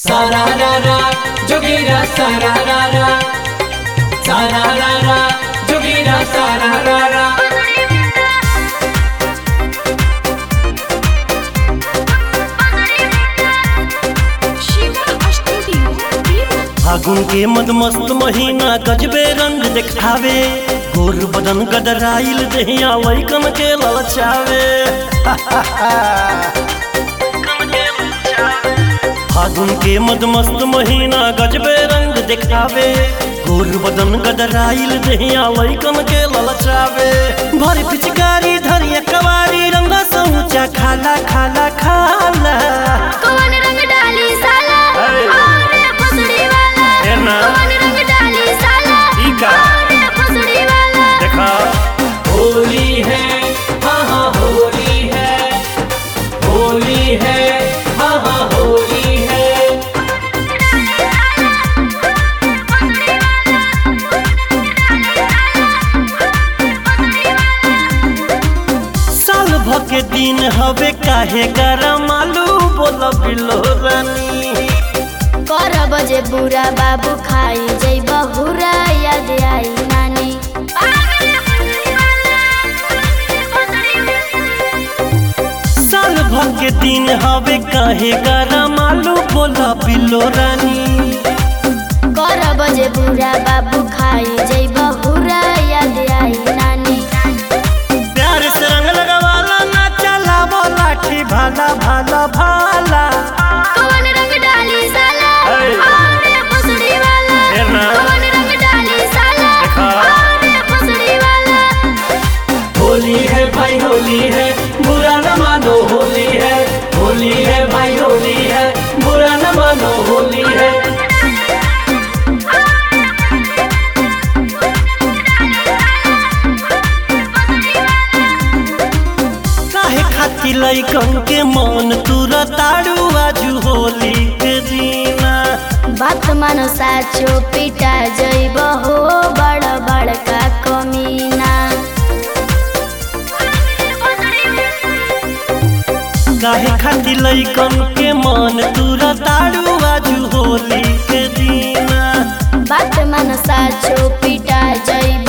Sararara, jogira sararara. Sararara, jogira sararara. Shiva studio वीवो फागुन के मदमस्त महीना गजबे रंग दिखावे गोर बदन गदराइल दहिया वैकन के ललचावे फागुन के मदमस्त महीना गजबे रंग दिखावे गोर बदन गदराइल दहिया वैकन के ललचावे भर पिचकारी धरिया कवारी रंगा सऊचा खाला खाला खाला कौन रंग डाली साला अरे। अरे फसड़ी वाला है ना? कौन रंग डाली साला ई का? अरे फसड़ी वाला देखा होली है हाँ हाँ होली है होली है हाँ हाँ होली है साल भ के दिन हवे काहे गरम आलू बोल बिलो रानी कर बजे बुरा बाबू खाई जई बहुरा याद आई नानी साल भ के दिन हवे काहे गरम आलू बोल बिलो रानी कर बजे बुरा बाबू खाई जई बहुरा याद आई नानी प्यार से रंग लगवाला ना चला लाठी भाला भाला भाला कौन रंग डाली साला अरे। अरे फसड़ी वाला है ना? कौन रंग डाली साला देखा। अरे फसड़ी वाला होली है भाई होली है बुरा न मानो होली है होली है भाई होली है बुरा न मानो होली है काहे खाती लइकन के मन तुरा ताड़ू आजू होली के दीना बात मानो साचो पिटा जइब हो बड़ बड़का कमीना काहे खाती लइकन के मन तुरा ताड़ू आजू होली के दीना बात मानो साचो पिटा जइब